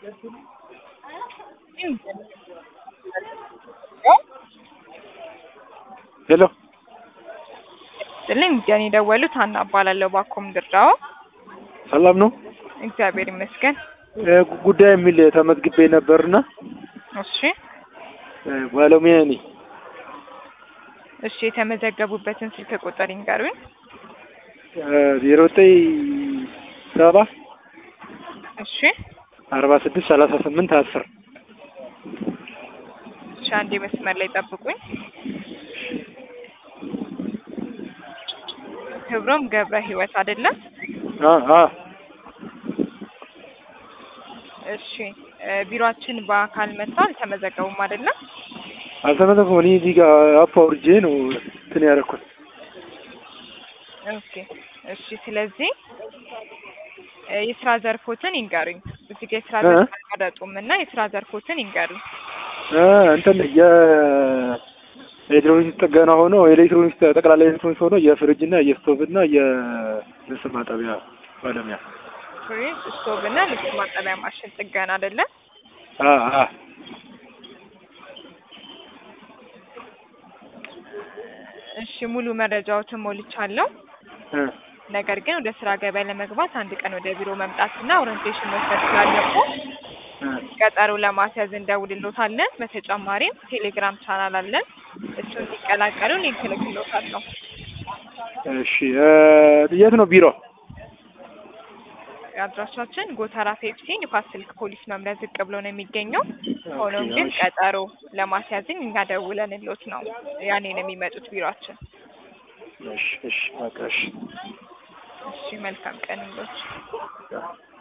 ሄሎ ስልኝ ጀን የደወሉት ሀና እባላለሁ። ባኮም ድርዳው ሰላም ነው? እግዚአብሔር ይመስገን። እ ጉዳይ የሚል ተመዝግቤ ነበርና እሺ እ ባለሙያ ነኝ። እሺ የተመዘገቡበትን ስልክ ቁጥር ይንገሩኝ። ዜሮ ዘጠኝ ሰባ እሺ አርባ ስድስት ሰላሳ ስምንት አስር እሺ አንዴ መስመር ላይ ጠብቁኝ። ክብሮም ገብረ ህይወት አይደለም? አ አ እሺ እ ቢሮአችን በአካል መጥተው አልተመዘገቡም አይደለም? አልተመዘገቡም። እኔ እዚህ ጋር አፕ አውርጄ ነው እንትን ያደረኩት። ኦኬ እሺ። ስለዚህ እ የስራ ዘርፎትን ይንገሩኝ። እዚህ ጋር የስራ እ? ዘርፍ አልቀረጡም እና የስራ ዘርፎትን ይንገሩኝ። እ እንትን የኤሌክትሮኒክስ ጥገና ሆኖ ኤሌክትሮኒክስ ጠቅላላ ኤሌክትሮኒክስ ሆኖ የፍሪጅ እና የስቶቭ እና የልብስ ማጠቢያ ባለሙያ ፍሪጅ፣ ስቶቭ እና ልብስ ማጠቢያ ማሽን ጥገና አይደለም? አ አ እሺ ሙሉ መረጃዎትን ሞልቻለሁ። እ ነገር ግን ወደ ስራ ገበያ ለመግባት አንድ ቀን ወደ ቢሮ መምጣትና ኦሪንቴሽን መውሰድ ስላለብዎ እ ቀጠሮ ለማስያዝ እንደውልሎታለን። በተጨማሪም ቴሌግራም ቻናል አለን። እሱን እንዲቀላቀሉ ሊንክ እልክልዎታለሁ። እሺ እ የት ነው ቢሮ? አድራሻችን ጎተራ ፔፕሲ ንፋስ ስልክ ፖሊስ መምሪያ ዝቅ ብሎ ነው የሚገኘው። ሆኖም ግን እሺ። ቀጠሮ ለማስያዝን እኛ ደውለንልዎት ነው ያኔ ነው የሚመጡት ቢሮአችን። እሺ እሺ በቃ እሺ እሺ መልካም ቀን ይሁንልዎት።